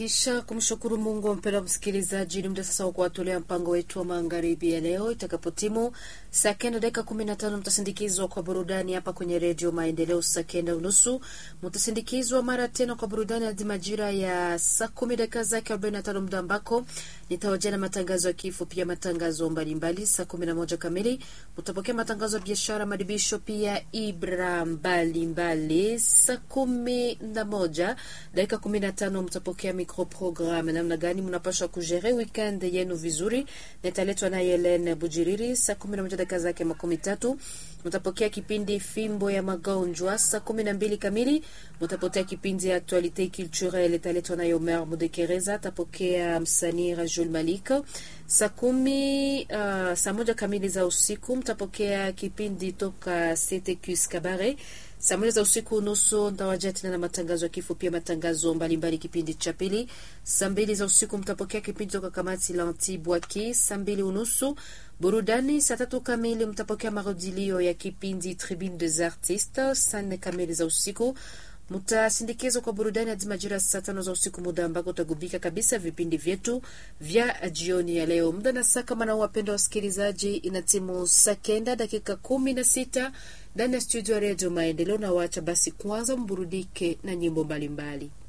Kisha kumshukuru Mungu, mpendwa msikilizaji, ni muda sasa wa kuwatolea mpango wetu wa magharibi ya leo. Itakapotimu saa kenda dakika kumi na tano mtasindikizwa kwa burudani hapa kwenye redio Maendeleo. Saa kenda unusu mtasindikizwa mara tena kwa burudani hadi majira ya saa kumi dakika zake arobaini na tano muda ambako nitawajia na matangazo ya kifo, pia matangazo mbalimbali. Saa kumi na moja kamili mtapokea matangazo ya biashara, madibisho, pia ibra mbalimbali. Saa kumi na moja dakika kumi na tano mtapokea microprogramme, namna gani mnapaswa kujere weekend yenu vizuri, nitaletwa na Helen Bujiriri. Saa kumi na moja dakika zake makumi tatu mtapokea kipindi fimbo ya magonjwa. Saa kumi na mbili kamili mtapokea kipindi ya actualite culturelle, italetwa na Omer Mudekereza, tapokea msanii Rajul Malik. Saa kumi uh, saa moja kamili za usiku mtapokea kipindi toka CTQS Kabare. Saa moja za usiku nusu ntawajia tena na matangazo ya kifo, pia matangazo mbalimbali kipindi cha pili. Saa mbili za usiku mtapokea kipindi toka kamati la Antibwaki. Saa mbili unusu burudani. Saa tatu kamili mtapokea marudilio ya kipindi Tribune des Artistes. Saa nne kamili za usiku mtasindikizwa kwa burudani hadi majira saa tano za usiku, muda ambako utagubika kabisa vipindi vyetu vya jioni ya leo. Muda na saa kama na wapenda wasikilizaji, ina timu saa kenda dakika kumi na sita ndani ya studio ya redio Maendeleo, na wacha basi kwanza mburudike na nyimbo mbalimbali.